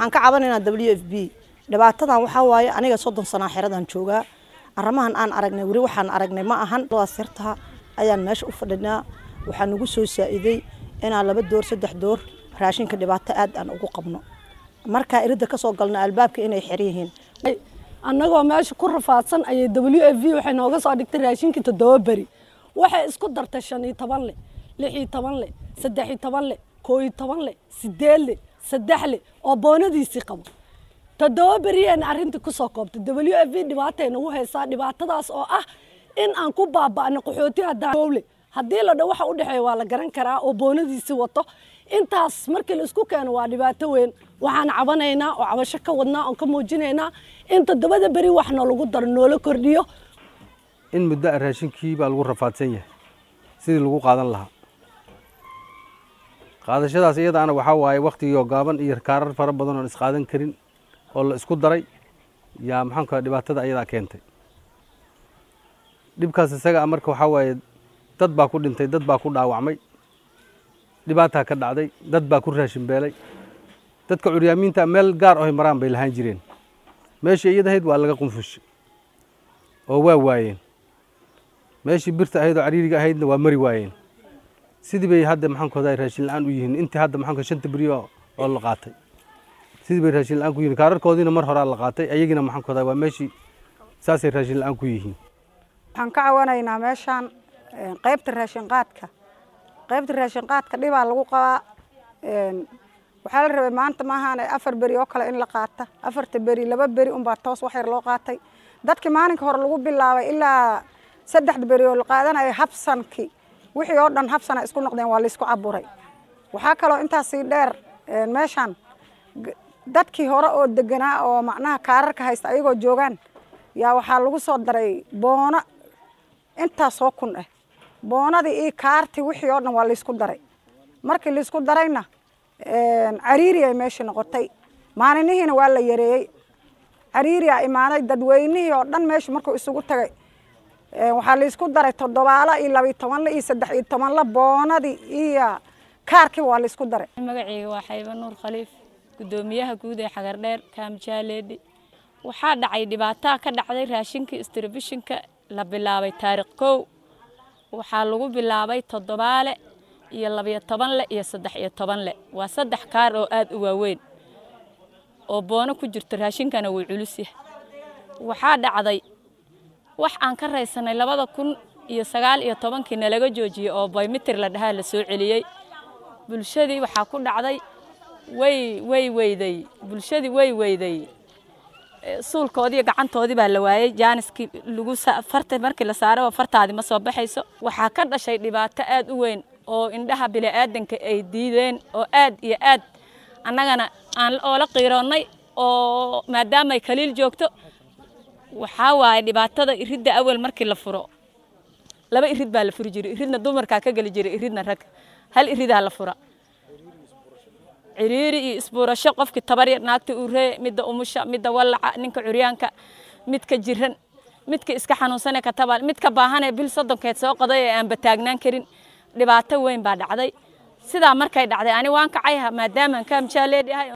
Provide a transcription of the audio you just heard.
waxaan ka cabanaynaa w f b dhibaatadan waxaa waaye aniga soddon sanaa xeradan joogaa arrimahan aan aragnay weli waxaan aragnay ma ahan daas yartaa ayaan meesha u fadhinaa waxaa nagu soo saa'iday inaan laba door saddex door raashinka dhibaato aad aan ugu qabno markaa iridda kasoo galno albaabka inay xer yihiin annagoo meesha ku rafaadsan ayay w f v waxay nooga soo dhigtay raashinkii toddoba beri waxay isku dartay shan iyo toban le lix iyo toban le saddex iyo toban le koo iyo toban le sideed le saddex le oo boonadiisii qabo toddoba beriyeen arrintii kusoo koobtay w f v dhibaatay nagu haysaa dhibaatadaas oo ah in aan ku baaba'no qaxooti haddaanowle haddii la dho waxa u dhexeeya waa la garan karaa oo boonadiisii wato intaas markii la isku keeno waa dhibaato weyn waxaan cabanaynaa oo cabasho ka wadnaa oon ka muujinaynaa in toddobada beri wax noolagu daro noola kordhiyo in muddo a raashinkii baa lagu rafaadsan yahay sidii lagu qaadan lahaa qaadashadaas iyadaana waxaa waaye wakhtigii gaaban iyo kaarar fara badan oon isqaadan karin oo la isku daray yaa maxaanku dhibaatada ayadaa keentay dhibkaas isaga a marka waxaa waaye dad baa ku dhintay dad baa ku dhaawacmay dhibaataa ka dhacday dad baa ku raashin beelay dadka curyaamiinta meel gaar ohay maraan bay lahaan jireen meeshii iyadahayd waa laga qunfushay oo waa waayeen meeshii birta ahayd oo cariiriga ahaydna waa mari waayeen sidii bay hadda maxaankoda raashin la-aan u yihiin intii hadda maxaanko shanta beri oo la qaatay sidii bay raashin la-aan ku yihiin kaararkoodiina mar horaa la qaatay ayagina maxaankoda waa meeshii saasay raashin la-aan ku yihiin waxaan ka cawanaynaa meeshaan qaybta raashin qaadka qaybta raashin qaadka dhibaa lagu qabaa waxaa la rabay maanta maahaane afar beri oo kale in la qaata afarta beri laba beri unbaa toos wax yar loo qaatay dadkii maalinka hore lagu bilaabay ilaa saddexda beri oo la qaadanaya habsankii wixii oo dhan habsana isku noqdeen waa laysku caburay waxaa kaloo intaasii dheer meeshaan dadkii hore oo deganaa oo macnaha kaararka haysta ayagoo joogaan yaa waxaa lagu soo daray boono intaasoo kun ah boonadii iyo kaartii wixii oo dhan waa laysku daray markii laysku darayna cariiri ay meeshii noqotay maalinihiina waa la yareeyey cariiriyaa imaaday dadweynihii oo dhan meesha markuu isugu tagay waxaa laysku daray toddobaalo iyo labiyo tobanle iyo saddex iyo tobanle boonadii iyo kaarkiiba waa laysku daray magaceyga waa xayba nuur khaliif guddoomiyaha guud ee xagardheer kaamjaaleedhi waxaa dhacay dhibaataa ka dhacday raashinka istribishinka la bilaabay taariikh kow waxaa lagu bilaabay toddobaale iyo labiyo toban le iyo saddex iyo toban le waa saddex kaar oo aad u waaweyn oo boono ku jirto raashinkana wuu culus yahay waxaa dhacday wax aan ka raysanay labada kun iyo sagaal iyo tobankii nalaga joojiyey oo baymitir la dhahaa la soo celiyey bulshadii waxaa ku dhacday way way weyday bulshadii way weyday suulkoodiiyo gacantoodii baa la waayey jaaniskii lagu farta markii la saaraba fartaadii ma soo baxayso waxaa ka dhashay dhibaato aad u weyn oo indhaha bini'aadanka ay diideen oo aad iyo aad annagana aan oola qiiroonnay oo maadaama ay kaliil joogto waxaa waaye dhibaatada iridda awal markii la furo laba irid baa la furi jiray iridna dumarkaa ka geli jiray iridna rag hal iridaa la fura ciriiri iyo isbuurasho qofkii tabarya naagta uree midda umusha midda wallaca ninka curyaanka midka jiran midka iska xanuunsanee katabal midka baahanee bil soddonkeed soo qoday ee aan bataagnaan karin dhibaato weyn baa dhacday sidaa markay dhacday ani waan kacay maadaamaan kaamjaaleedhi ahay